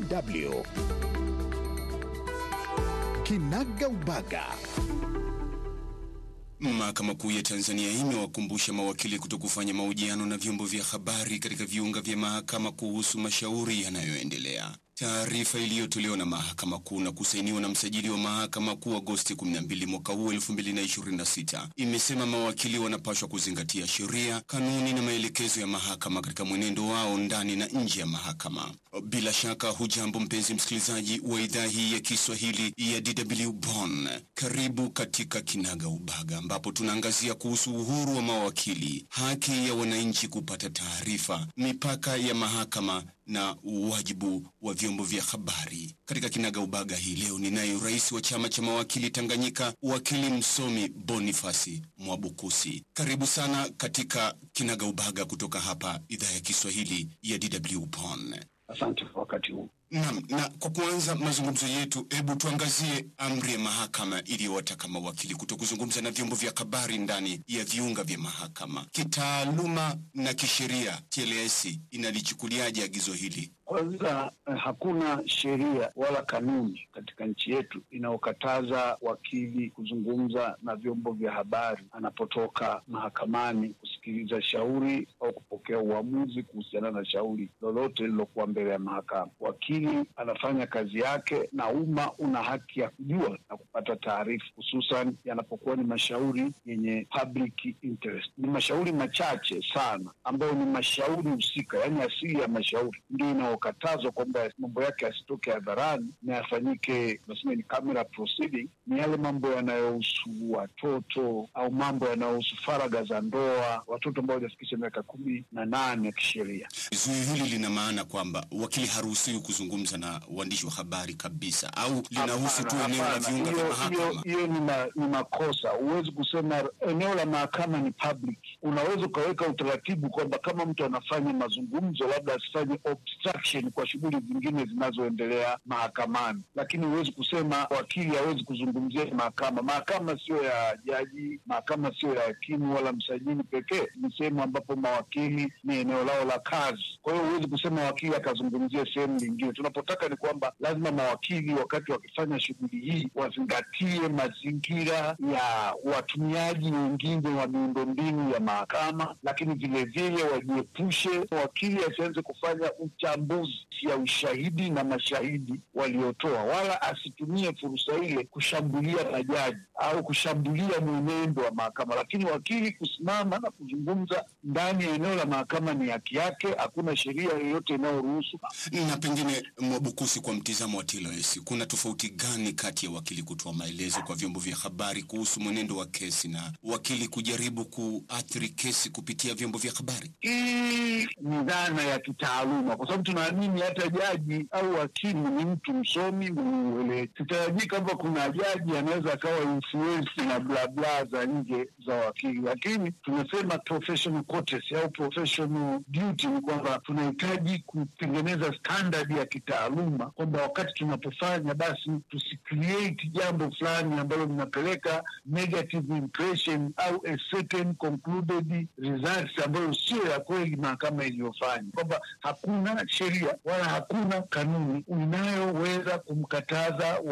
DW Kinaga Ubaga. Mahakama Kuu ya Tanzania imewakumbusha mawakili kutokufanya mahojiano na vyombo vya habari katika viunga vya mahakama kuhusu mashauri yanayoendelea. Taarifa iliyotolewa na Mahakama Kuu na kusainiwa na msajili wa Mahakama Kuu Agosti 12 mwaka huu 2026 imesema mawakili wanapaswa kuzingatia sheria, kanuni na maelekezo ya mahakama katika mwenendo wao ndani na nje ya mahakama. Bila shaka, hujambo mpenzi msikilizaji wa idhaa hii ya Kiswahili ya DW Bonn. Karibu katika Kinaga Ubaga ambapo tunaangazia kuhusu uhuru wa mawakili, haki ya wananchi kupata taarifa, mipaka ya mahakama na wajibu wa vyombo vya habari. Katika Kinaga Ubaga hii leo ninaye rais wa chama cha mawakili Tanganyika, wakili msomi Bonifasi Mwabukusi. Karibu sana katika Kinaga Ubaga kutoka hapa idhaa ya Kiswahili ya DW Bonn. Asante kwa wakati huu. Naam, na kwa kuanza mazungumzo yetu, hebu tuangazie amri ya mahakama iliyowataka mawakili kuto kuzungumza na vyombo vya habari ndani ya viunga vya mahakama. Kitaaluma na kisheria, TLS inalichukuliaje agizo hili? Kwanza eh, hakuna sheria wala kanuni katika nchi yetu inayokataza wakili kuzungumza na vyombo vya habari anapotoka mahakamani kusikiliza shauri au kupokea uamuzi kuhusiana na shauri lolote lililokuwa mbele ya mahakama. Wakili anafanya kazi yake na umma una haki ya kujua na kupata taarifa, hususan yanapokuwa ni mashauri yenye public interest. Ni mashauri machache sana ambayo ni mashauri husika, yaani asili ya mashauri ndio inayokatazwa kwamba mambo yake yasitoke hadharani na yafanyike, nasema ni camera proceeding. Ni yale mambo yanayohusu watoto au mambo yanayohusu faragha za ndoa, watoto ambao hawajafikisha miaka kumi na nane ya kisheria. Zuio hili lina maana kwamba wakili haruhusiwi kuzungumza na waandishi wa habari kabisa, au linahusu tu Hapana, eneo la hapana. viunga vya Hiyo- hiyo- mahakama? Hiyo ni, ma, ni makosa. Huwezi kusema eneo la mahakama ni public. Unaweza ukaweka utaratibu kwamba kama mtu anafanya mazungumzo, labda asifanye obstruction kwa shughuli zingine zinazoendelea mahakamani, lakini huwezi kusema wakili hawezi kuzungumzia mahakama. Mahakama sio ya jaji, mahakama sio ya hakimu wala msajili pekee, ni sehemu ambapo mawakili ni eneo lao la kazi. Kwa hiyo huwezi kusema wakili akazungumzia sehemu nyingine. Tunapotaka ni kwamba lazima mawakili wakati wakifanya shughuli hii wazingatie mazingira ya watumiaji wengine wa miundombinu ya mahakama, lakini vilevile wajiepushe, wakili asianze kufanya uchambuzi ya ushahidi na mashahidi waliotoa, wala asitumie fursa ile kushambulia majaji au kushambulia mwenendo wa mahakama. Lakini wakili kusimama na kuzungumza ndani ya eneo la mahakama ni haki yake, hakuna sheria yoyote inayoruhusu Na pengine Mwabukusi, kwa mtizamo wa TLS, kuna tofauti gani kati ya wakili kutoa maelezo kwa vyombo vya habari kuhusu mwenendo wa kesi na wakili kujaribu kuathiri kesi kupitia vyombo vya habari? Hii ni dhana ya kitaaluma, kwa sababu tunaamini hata jaji au wakili ni mtu msomi mwenye uelewa. Sitarajii kwamba kuna jaji anaweza akawa influence na bla bla za nje za wakili, lakini tunasema professional courtesy au professional duty ni kwamba tunahitaji kutengeneza standard ya kitaaluma, kwamba wakati tunapofanya basi tusicreate jambo fulani ambalo linapeleka negative impression au a certain concluded results ambayo sio ya kweli mahakama iliyofanya, kwamba hakuna sheria wala hakuna kanuni inayoweza kumkataza